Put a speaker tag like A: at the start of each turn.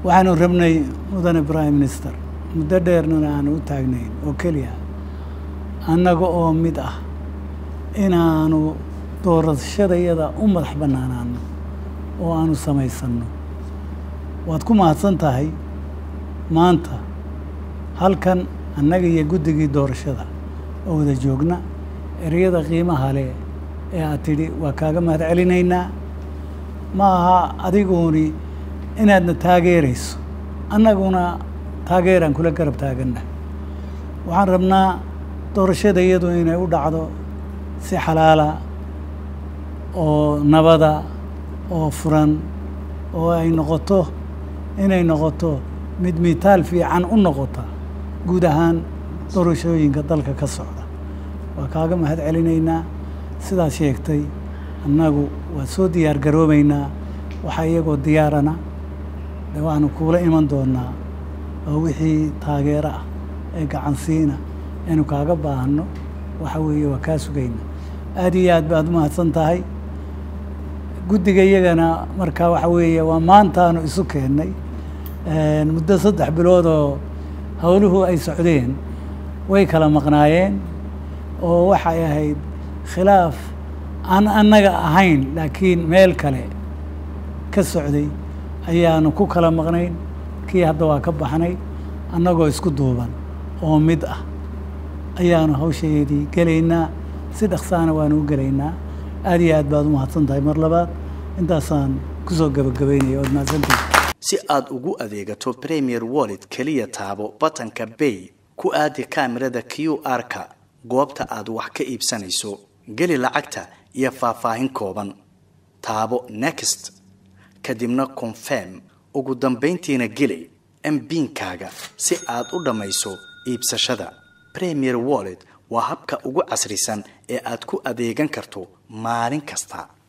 A: waxaanu rabnay mudane prime minister muddo dheernana aanu u taagnayn oo keliya annaga oo mid ah inaanu doorashadayada u madax bannaanaano oo aanu samaysanno waad ku mahadsan tahay maanta halkan annaga iyo guddigii doorashada oo wada joogna ereyada qiimaha leh ee aad tidhi waa kaaga mahad celinaynaa ma aha adiguuni inaadna taageerayso annaguna taageeraan kula garab taaganna waxaan rabnaa doorashada iyadu inay u dhacdo si xalaala oo nabada oo furan oo ay noqoto inay noqoto mid mitaal fiican u noqota guud ahaan doorashooyinka dalka ka socda waa kaaga mahad celinaynaa sidaad sheegtay annagu waa soo diyaar garoobaynaa waxaa iyagoo diyaarana de waxaanu kuula iman doonaa oo wixii taageero ah ee gacansiina aynu kaaga baahanno waxa weeye waa kaa sugayna aad iyo aad baad u mahadsan tahay guddiga iyagana markaa waxa weeye waa maantaanu isu keennay muddo saddex bilood oo howluhu ay socdeen way kala maqnaayeen oo waxay ahayd khilaaf aan annaga ahayn laakiin meel kale ka socday ayaanu ku kala maqnayn kii hadda waa ka baxnay annagoo isku duuban oo mid ah ayaanu hawshaydii gelaynaa si dhaqsaana waanu u gelaynaa aad iyo aad baad u mahadsan tahay mar labaad intaasaan kusoo gabagabaynaya ood mahadsantahay
B: si aad ugu adeegato premier wallet keliya taabo batanka bay ku aadi kaamirada q r-ka goobta aad wax ka iibsanayso geli lacagta iyo faahfaahin kooban taabo next kadibna confirm ugu dambayntiina geli mbiinkaaga si aad u dhammayso iibsashada premier wallet waa habka ugu casrisan ee aad ku adeegan karto maalin kasta